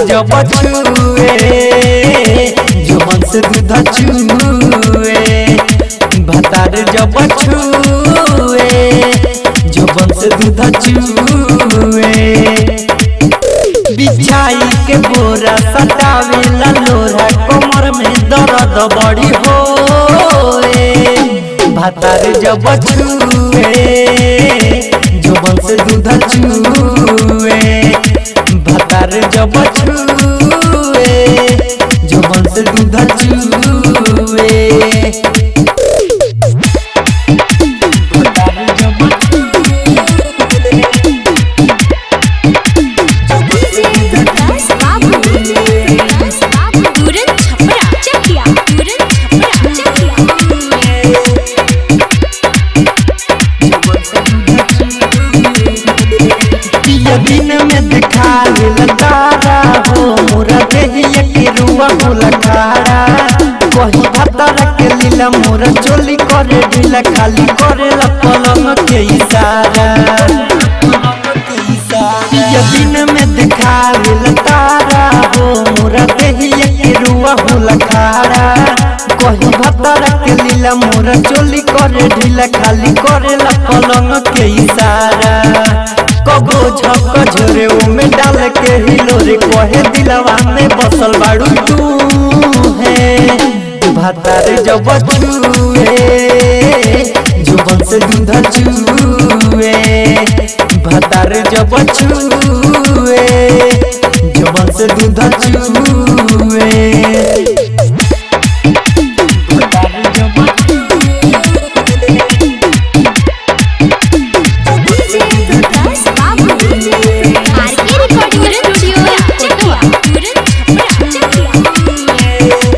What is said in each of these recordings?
जब छुए जुबन से दूध चुए भतार जब छुए जुबन से दूध चुए बिछाई के बोरा सटावेला लोरा कमर में दर्द बड़ी होए भातार जब छुए जुबन से दूध चुए भातार जब छुए जुबन से दूध चुए भातार जब तुरंत छपरा चकिया तुरंत छपरा चकिया पिया दिन में दिखावे तारा हो मोरा देहिया के रुआ होला खाड़ा कही भतर के लीला मोरा चोली करे ढीला खाली करे ला पलंग के इशारा पिया दिन में दिखावे तारा हो मोरा देहिया के रुआ होला खाड़ा कही भतर के लीला मोरा चोली करे ढीला खाली करे ला पलंग के इशारा कबो झक झोरे में डाल के हिलोरे कहे दिलवा में बसल बाड़ू तू है भातार जब छुए जुबन से दूध चुए भातार जब छुए जुबन से दूध चुए भातार जब आरके रिकॉर्डिंग स्टूडियो चकिया तुरंत छपरा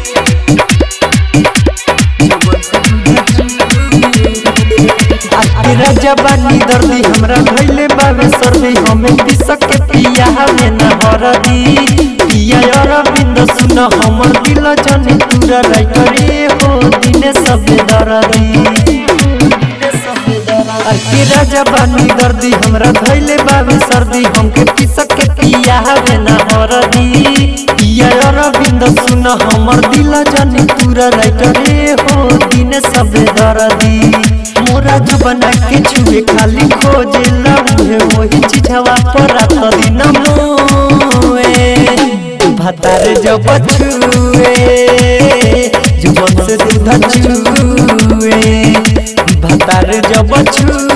तेरा जबानी दर्दी हमरा भइले बाबे सर्दी हमें पिसक के पिया हमें न हरदी पिया अरविंद सुन हमर दिल जने पूरा राई करे हो दिने सबे दर्दी तेरा जबानी दर्दी हमरा भइले बाबे सर्दी हमके पिसक के पिया हमें न हरदी पिया अरविंद सुन हमर दिल जने पूरा राई करे हो दिने सबे दर्दी मोरा जो बना के छुए खाली खोजे लबे वही चिझवा पर रात दिन मोए भातार जब छुए जुबन से दूध चुए भातार जब छुए